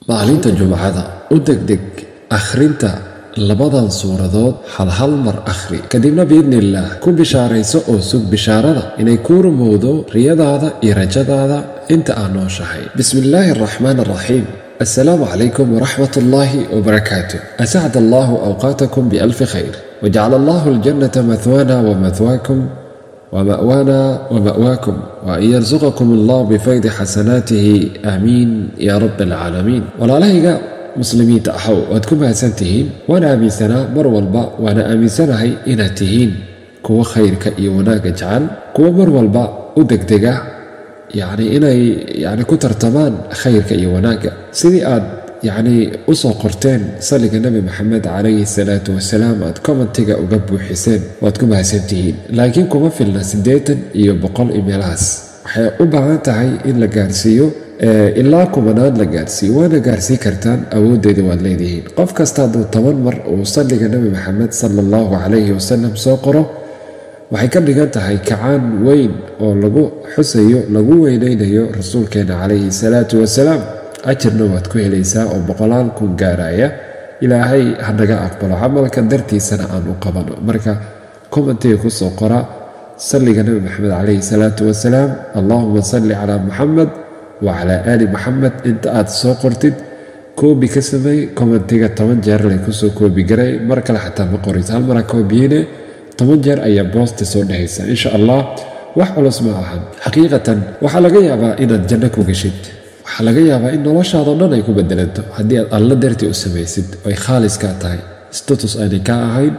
maalinta jumcada u degdeg akhrinta labadan suuradood hal hal mar akhri kadibna biidniillaah ku bishaarayso oo sug bishaarada inay kuu rumowdo riyadaada iyo rajadaada inta aad nooshahay bismi illaahi araxmaan araxiim assalaamu calaykum waraxmat ullaahi wbarakaatu asacd allahu awqaatakum bialfi khayr wajacala allahu aljannata mahwaana wamahwaakum wma'waana wma'waakum waan yarsuqakum allah bifaydi xasanaatihi aamiin ya rab alcaalamiin walaalahayga muslimiinta ahow waad ku mahadsan tihiin waana aaminsanaa mar walba waana aaminsanahay inaad tihiin kuwa khayrka iyo wanaagga jecel kuwa mar walba u degdega yacni inay yani ku tartamaan khayrka iyo wanaagga sidii aad yacnii u soo qorteen salliga nebi maxamed calayhi salaatu wasalaam aad commentiga uga buuxiseen waad ku mahadsan tihiin laakiin kuma filna siddeetan iyo boqol imeelahaas waxay u baahan tahay in la gaarsiiyo ilaa kumanaan la gaarsiiyo waana gaarsii kartaan awooddeeda waad leedihiin qof kasta hadduu toban mar uu salliga nebi maxamed sala allahu calayhi wasalam soo qoro waxay ka dhigan tahay kacaan weyn oo lagu xusayo lagu weynaynayo rasuulkeena calayhi salaatu wasalaam ajirna waad ku helaysaa oo boqolaal kun gaaraya ilaahay hanaga aqbalo camalka dartiisana aan u qabano marka commentiga kusoo qora salliga nebi maxamed calayhi salaatu wasalaam allahuma salli calaa muxamed wacalaa aali maxamed inta aad soo qortid koobi ka sameey commentiga toban jeer lay kusoo koobi garay mar kale xataa ma qorayso hal mara koobiyine toban jeer ayaa boosta soo dhehaysa insha allah wax culus ma ahan xaqiiqatan waxaa laga yaabaa inaad janno ku geshid waxaa laga yaabaa in noloshaadao dhan ay ku bedelanto haddii aad alla dartii u samaysid ay khaaliskaa tahay status aanay ka ahayn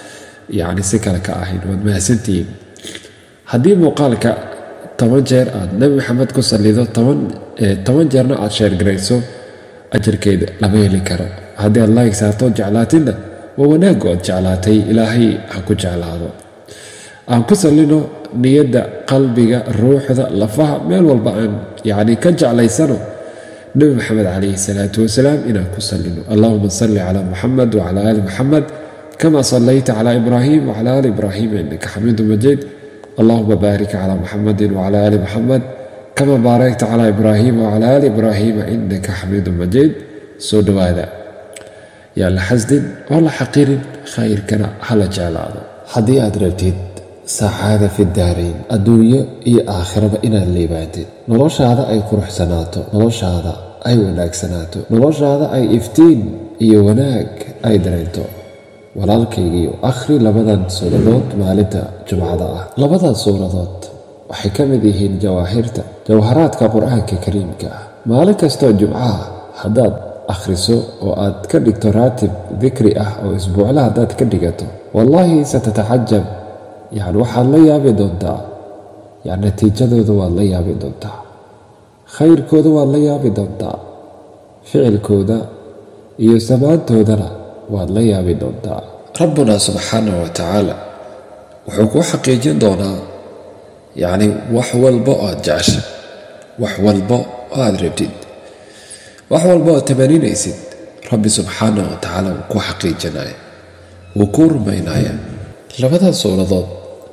yacni si kale ka ahayn waad mahadsantihiin haddii muuqaalka toban jeer aad nebi maxamed ku sallido toban jeerna aad sheergarayso ajarkeeda lama heli karo haddii aad laayg saarto jeclaatidna waa wanaaggu aad jeclaatay ilaahay ha ku jeclaado aan ku sallino niyadda qalbiga ruuxda lafaha meel walba aan yacni ka jeclaysano nebi maxamed calayhi salaatu wasalaam inaan ku sallino allahuma salli calaa muxamed wacala aali muxamed kama sallayta calaa ibraahim wacala aali ibraahim innaka xamiidu majiid allahuma baarik calaa muxamedin wacala aali muxamed kama baarakta calaa ibraahima wacala aali ibraahiima innaka xamiidu majiid soo dhowaada yaa la xasdin oo la xaqirin khayrkana hala jeclaado haddii aad rabtid sacaada fi daarayn adduunyo iyo aakhiraba inaad liibaantid noloshaada ay quruxsanaato noloshaada ay wanaagsanaato noloshaada ay iftiin iyo wanaag ay dareento walaalkaygiiyo akhri labadan suuradood maalinta jumcada ah labadan suuradood waxay ka mid yihiin jawaahirta jawharaadka qur-aanka kariimka ah maalin kastoo jumcaha haddaad akhriso oo aad ka dhigto raatib dikri ah oo isbuucla haddaad ka dhigato wallaahi satatacajab yani waxaad la yaabi doontaa yani natiijadooda waad la yaabi doontaa khayrkooda waad la yaabi doontaa ficilkooda iyo samaantoodana waad la yaabi doontaa rabbuna subxaanah wa tacaala wuxuu kuu xaqiijin doonaa yacni wax walba oo aad jecesha wax walba oo aad rabtid wax walba oo tamaninaysid rabbi subxaanah wa tacaala wuu kuu xaqiijinaya wuu kuu rumaynaya labadan suuradood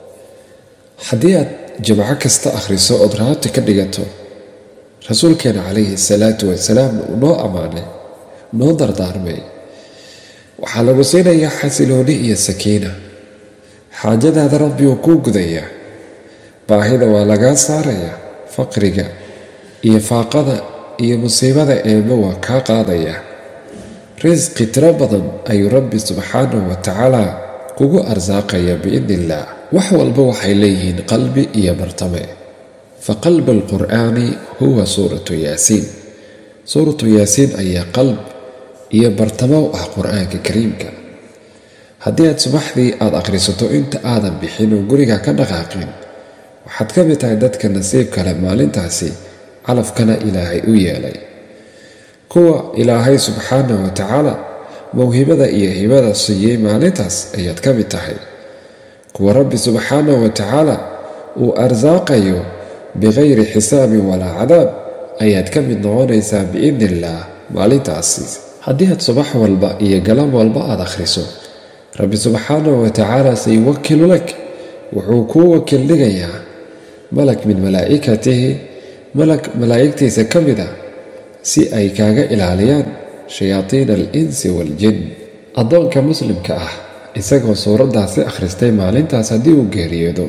haddii aad jimco kasta akhriso ood raabti ka dhigato rasuulkeena calayhi salaatu wasalaam uu noo ammaanay noo dardaarmay waxaa lagu siinayaa xasilooni iyo sakiina xaajadaada rabbi uu kuu gudayaa baahida waa lagaa saarayaa faqriga iyo faaqada iyo musiibada eeba waa kaa qaadayaa risqi tiro badan ayuu rabbi subxaanahu wa tacaala kugu arsaaqaya biidni illaah wax walba waxay leeyihiin qalbi iyo martame fa qalbi alqur'aani huwa suuratu yaasiin suuratu yaasiin ayaa qalb iyo bartamo u ah qur-aanka kariimka haddii aad subaxdii aad akhrisato inta aadan bixin oo guriga ka dhaqaaqin waxaad ka mid tahay dadka nasiib kale maalintaasi calafkana ilaahay u yeelay kuwa ilaahay subxaanah wa tacaala mawhibada iyo hibada siiyey maalintaas ayaad ka mid tahay kuwa rabbi subxaanah wa tacaala uu arsaaqayo bikayri xisaabin walaa cadaab ayaad ka mid noqonaysaa biidni illaah maalintaasi haddii aad subax walba iyo galan walba aad akhriso rabbi subxaanahu wa tacaala sayuwakilu lak wuxuu kuu wakiil dhigayaa malak min malaa'ikatihi malak malaa'igtiisa ka mid ah si ay kaaga ilaaliyaan shayaadiina al insi waaljin addoonka muslimka ah isagoo suuraddaasi akhristay maalintaas haddii uu geeriyoodo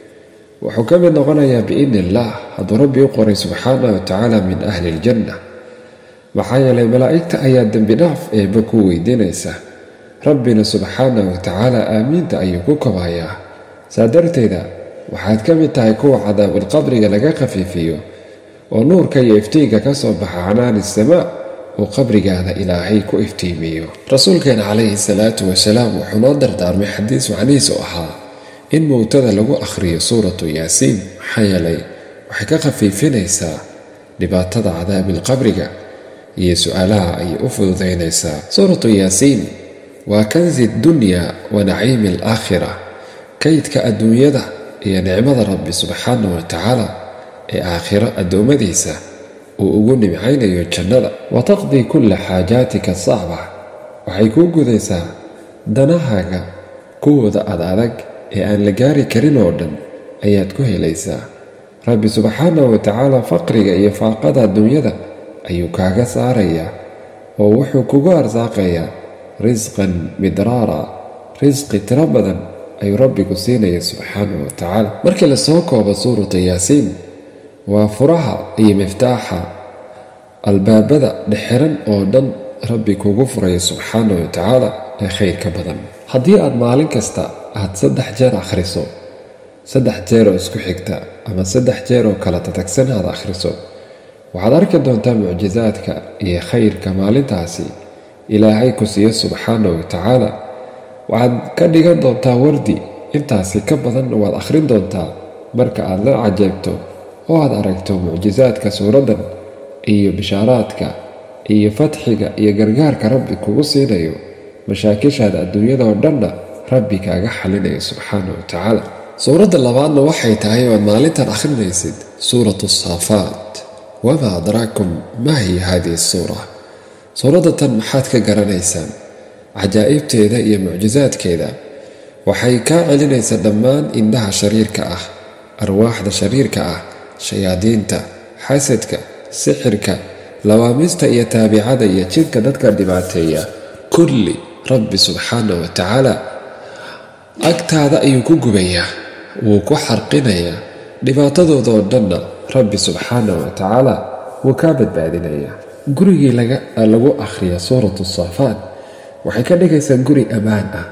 wuxuu ka mid noqonayaa biidni illaah hadduu rabbi u qoray subxaana wa tacaala min ahli iljanna maxaa yeelay malaa'igta ayaa dembi dhaaf eebba ku weydiinaysa rabbina subxaana wa tacaala aamiinta ayuu ku kobayaa saa darteeda waxaad ka mid tahay kuwa cadaabulqabriga laga khafiifiyo oo nuurka iyo iftiinka ka soo baxa canaani samaa uu qabrigaada ilaahay ku iftiimiyo rasuulkeena calayhi salaatu wasalaam wuxuu noo dardaarmay xadiis macnihiisu ahaa in mowtada lagu akhriyo suuratu yaasiin maxaa yeelay waxay ka khafiifinaysaa dhibaatada cadaabilqabriga iyo su-aalaha ayay u fududaynaysaa suuratu yaasiin waa kansi dunya wa naciimi alaakhira kaydka adduunyada iyo nicmada rabbi subxaana wa tacaala ee aakhiro addoommadiisa uu ugu nimcaynayo jannada wa taqdii kulla xaajaatika sacba waxay kuu gudaysaa danahaaga kuwooda ad adag ee aan la gaari karin oo dhan ayaad ku helaysaa rabbi subxaana wa tacaala faqriga iyo faaqada adduunyada ayuu kaaga saarayaa oo wuxuu kugu arsaaqayaa risqan midraara risqi tiro badan ayuu rabbigu siinaya subxaana wa tacaala markii lasoo koobo suuratu yaasiin waa furaha iyo miftaaxa albaabada dhexxiran oo dhan rabbi kugu furaya subxaana wa tacaala ee khayr ka badan haddii aad maalin kasta aad saddex jeer akhriso saddex jeer oo isku xigta ama saddex jeer oo kala tatagsan aad akhriso waxaad arki doontaa mucjisaadka iyo khayrka maalintaasi ilaahay ku siiyo subxaana wa tacaala waxaad ka dhigan doontaa wardi intaasi ka badan waad akhrin doontaa marka aad la cajeebto oo aad aragto mucjisaadka suuraddan iyo bishaaraadka iyo fatxiga iyo gargaarka rabbi kugu siinayo mashaakishaada adduunyadao dhanna rabbi kaaga xalinayo subxaana wa tacaala suuradda labaadna waxay tahay oad maalintan akhrinaysid suuratu saafaat wamaa adraakum maa hiya haadihi suura suuradda tan maxaad ka garanaysaan cajaa'ibteeda iyo mucjisaadkeeda waxay kaa celinaysaa dhammaan indhaha shariirka ah arwaaxda shariirka ah shayaadiinta xasadka sixirka lawaamista iyo taabicada iyo jidka dadka dhibaateeya kulli rabbi subxaana wa tacaala agtaada ayuu ku gubayaa wuu ku xarqinayaa dhibaatadoodoo dhanna rabbi subxaana wa tacaala wuu kaa badbaadinayaa gurigii lagu akhriya suuratu saafaat waxay ka dhigaysaa guri ammaan ah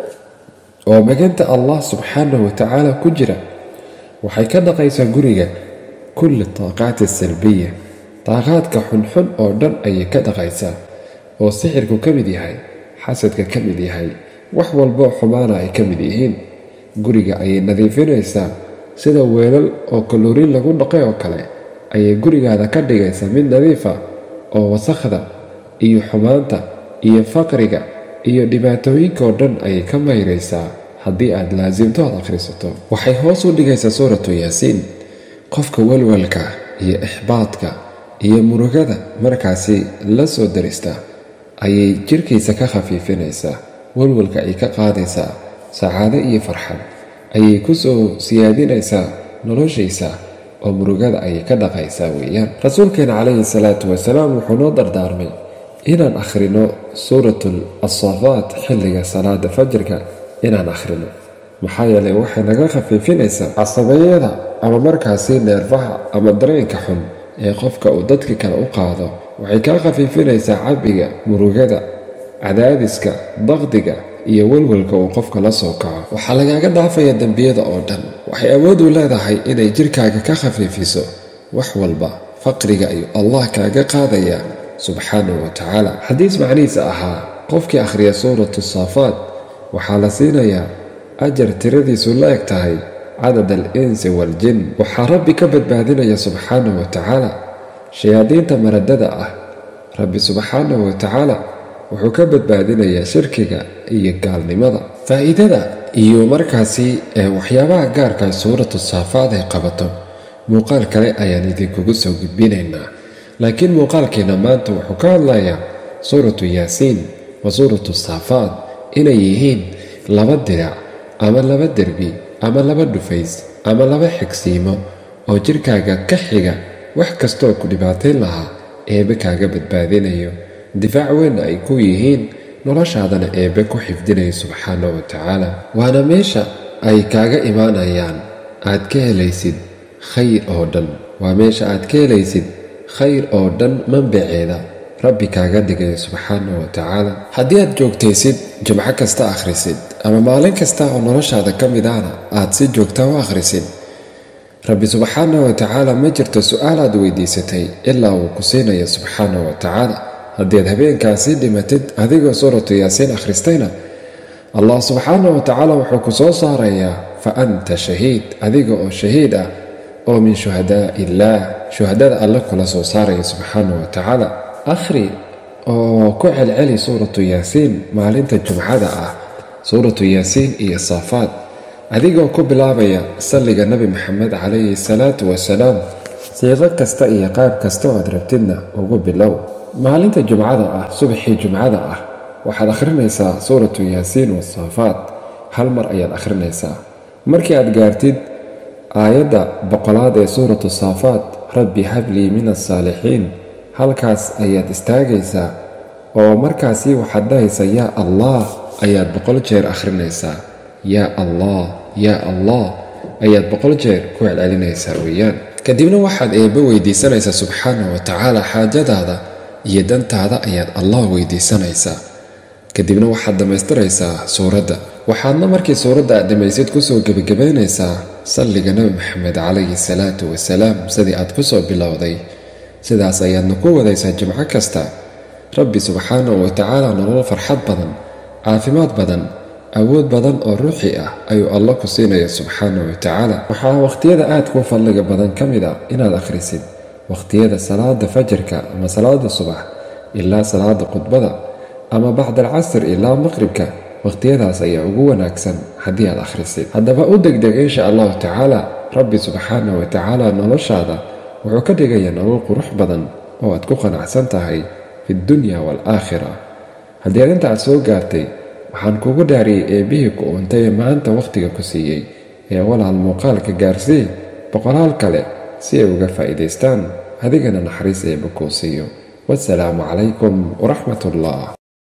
oo maganta allah subxaana wa tacaala ku jira waxay ka dhaqaysaa guriga kulli taaqaati salbiya daaqaadka xunxun oo dhan ayay ka dhaqaysaa oo sixirku ka mid yahay xasadka ka mid yahay wax walboo xumaana ay ka mid yihiin guriga ayay nadiifinaysaa sida weelal oo kaloriin lagu dhaqay oo kale ayay gurigaada ka dhigaysaa mid nadiifa oo wasakhda iyo xumaanta iyo faqriga iyo dhibaatooyinkaoo dhan ayay ka mayraysaa haddii aad laasimto aad akhrisato waxay hoos u dhigaysaa suuratu yaasiin qofka walwalka iyo ixbaadka iyo murugada markaasi la soo darista ayay jirkiisa ka khafiifinaysaa walwalka ay ka qaadaysaa sacaado iyo farxad ayay ku soo siyaadinaysaa noloshiisa oo murugada ayay ka dhaqaysaa weeyaan rasuulkeena calayhi salaatu wasalaam wuxuu noo dardaarmay inaan akhrino suuratul asaafaat xilliga salaada fajirka inaan akhrino maxaa yeelay waxay naga khafiifinaysaa casabayada ama markaasi neerfaha ama dareenka xun ee qofka uu dadka kale u qaado waxay kaa khafiifinaysaa cabiga murugada cadaadiska daqdiga iyo walwalka uu qofka la soo kaco waxaa lagaaga dhaafaya dembiyada oo dhan waxay awood u leedahay inay jirkaaga ka khafiifiso wax walba faqriga ayuu allah kaaga qaadaya subxaanahu wa tacaala xadiis macnihiisa ahaa qofkii akhriya suuratu saafaat waxaa la siinayaa ajar tiradiisu la eg tahay cadad al insi waaljin waxaa rabbi ka badbaadinaya subxaanahu wa tacaala shayaadiinta maradada ah rabbi subxaanahu wa tacaala wuxuu ka badbaadinayaa shirkiga iyo gaalnimada faa'iidada iyo markaasi ee waxyaabaha gaarka suuratu saafaad ay qabato muuqaal kale ayaan idinkugu soo gudbinaynaa laakiin muuqaalkeena maanta wuxuu ka hadlayaa suuratu yaasiin wa suuratu saafaad inay yihiin laba dirac ama laba derbi ama laba dhufays ama laba xigsiimo oo jirkaaga ka xiga wax kastooo ku dhibaatayn lahaa eebbe kaaga badbaadinayo difaac weynna ay ku yihiin noloshaadana eebbe ku xifdinayo subxaana wa tacaala waana meesha ay kaaga imaanayaan aad ka helaysid khayr oo dhan waa meesha aad ka helaysid khayr oo dhan manbaceeda rabbi kaaga dhigayo subxaana wa tacaala haddii aad joogtaysid jimco kasta akhrisid ama maalin kasta oo noloshaada ka mid ahna aad si joogta u akhrisid rabbi subxaana wa tacaala ma jirto su-aal aad weydiisatay ilaa uu ku siinayo subxaana wa tacaala haddii aad habeenkaasi dhimatid adigoo suuratu yaasiin akhristayna allah subxaana wa tacaala wuxuu ku soo saarayaa fa anta shahiid adiga oo shahiid ah oo min shuhadaa illaah shuhadada alle kula soo saaraya subxaana wa tacaala akhri oo ku celceli suuratu yaasiin maalinta jumcada ah suuratu yaasiin iyo saafaad adigoo ku bilaabaya salliga nebi maxamed calayhi salaatu wasalaam siiqo kasta iyo qaab kasta oo aad rabtidna ugu bilow maalinta jumcada ah subaxii jumcada ah waxaad akhrinaysaa suuratu yaasiin wasaafaad hal mar ayaad akhrinaysaa markii aad gaartid aayadda boqolaad ee suuratu saafaad rabbi hablii min alsaalixiin halkaas ayaad istaagaysaa oo markaasi waxaad dhahaysaa yaa allah ayaad boqol jeer akhrinaysaa yaa allah yaa allah ayaad boqol jeer ku celcelinaysaa weeyaan kadibna waxaad eebbe weydiisanaysaa subxaana wa tacaala xaajadaada iyo dantaada ayaad allah weydiisanaysaa kadibna waxaad dhammaystiraysaa suuradda waxaadna markii suuradda aad dhammaysid kusoo gebagabaynaysaa salliga nebi maxamed calayhi salaatu wasalaam sidii aad kusoo bilowday sidaas ayaadna ku wadaysaa jimco kasta rabbi subxaanahu wa tacaala nolol farxad badan caafimaad badan awood badan oo ruuxi ah ayuu alla ku siinaya subxaanahu wa tacaala waxaa wakhtiyada aad ku fadliga badan ka mid a inaad akhrisid wakhtiyada salaada fajarka ama salaada subax ilaa salaada khudbada ama bacda alcasr ilaa maqribka wakhtiyadaas ayaa ugu wanaagsan haddii aad akhrisid haddaba u degdeg insha allahu tacaala rabbi subxaanahu wa tacaala noloshaada wuxuu ka dhigayaa nolol qurux badan oo aad ku qanacsan tahay fi dunya waalaakhira haddii arrinta aad soo gaartay waxaan kugu dhaariyey eebbihii ku uuntay ee maanta wakhtiga ku siiyey ee walaal muuqaalka gaarsii boqolaal kale si ay uga faa'iidaystaan adigana naxariis eebba kuu siiyo wasalaamu calaykum waraxmat ullah